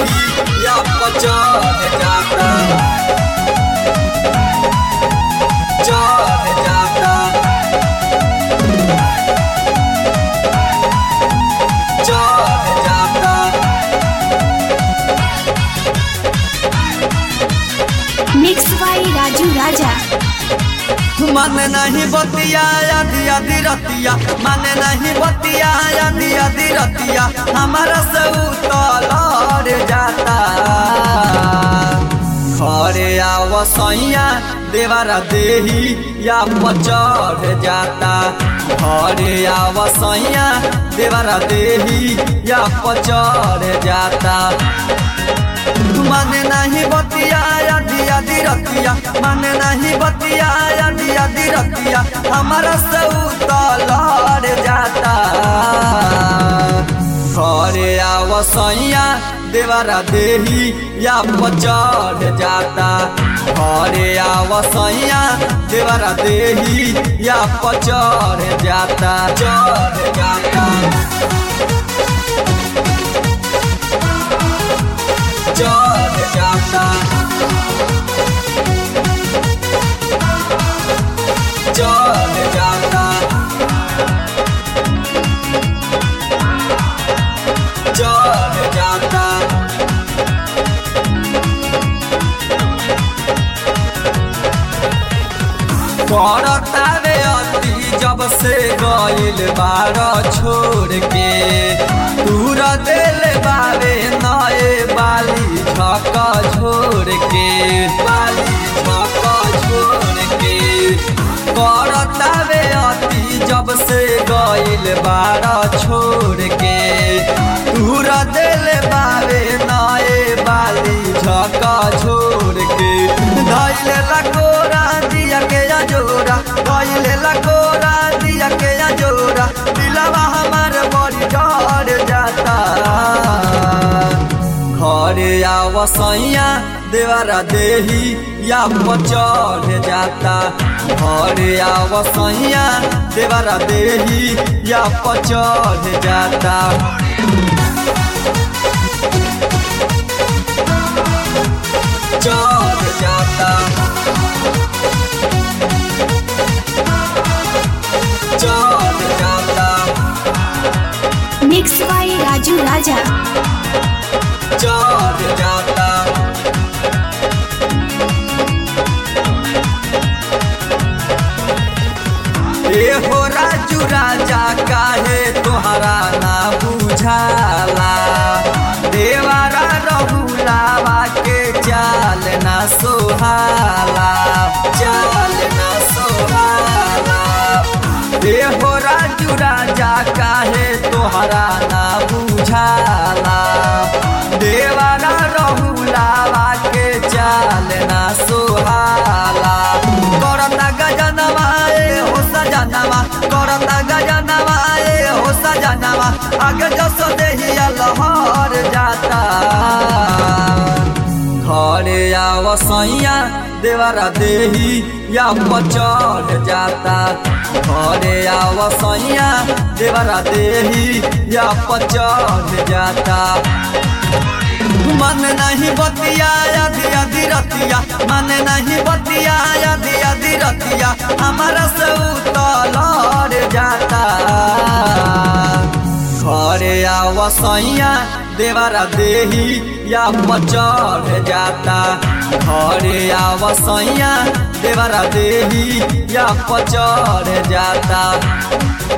देही या पचड़ जाता चढ़ जाता चढ़ जाता मिक्स बाई राजू राजा मन नहीं बतिया आधी आधी रतिया मन नहीं बतिया आधी आधी रतिया हमारा से उतलर जाता घरे आव सैया देवारा देही या पचड़ जाता घरे आव सैया देवारा देही या पचड़ जाता माने नहीं बतिया आधी आधी रतिया माने नहीं बतिया आधी आधी रतिया हमारा से उतलर जाता घरे आव सैया देवारा देही या पचड़ जाता घरे आव सैया देवारा देही या पचड़ जाता चढ़ जाता चढ़ जाता चढ़ जाता चढ़ जाता करतावे अति जब से गइल बार छोड़ के दूर दिल बावे नए बाली झक छोड़ के बाली झक छोड़ के करतावे अति जब से गइल बार छोड़ के दूर दिल बावे नए बाली झक छोड़ के धैल लकोरा दिया के जोरा धैल लकोरा दिया के जोरा दिलवा हमार बड़ी डर जाता घरे आव सैया देवारा देही या पचड़ जाता घरे आव सैया देवारा देही या पचड़ जाता चढ़ जाता चढ़ जाता मिक्स बाई राजू राजा चढ़ जाता ए हो राजू राजा काहे तोहरा ना बुझाला देवारा रहुलावा के चाल ना सोहाला चाल ना सोहाला ए हो राजू राजा काहे तोहरा ना बुझाला देवारा रहुलावा के चाल ना सोहाला करता गजनवा ए हो सजनवा करता गजनवा ए हो सजनवा आगे जस देहिया लहर जाता घरे आव सैया देवारा देही या पचड़ जाता घरे आव सैया देवारा देही या पचड़ जाता मन नहीं बतिया आधी आधी रतिया मन नहीं बतिया आधी आधी रतिया हमारा से उतलर जाता घरे आव सैया देवारा देही या पचड़ जाता घरे आव सैया देवारा देही या पचड़ जाता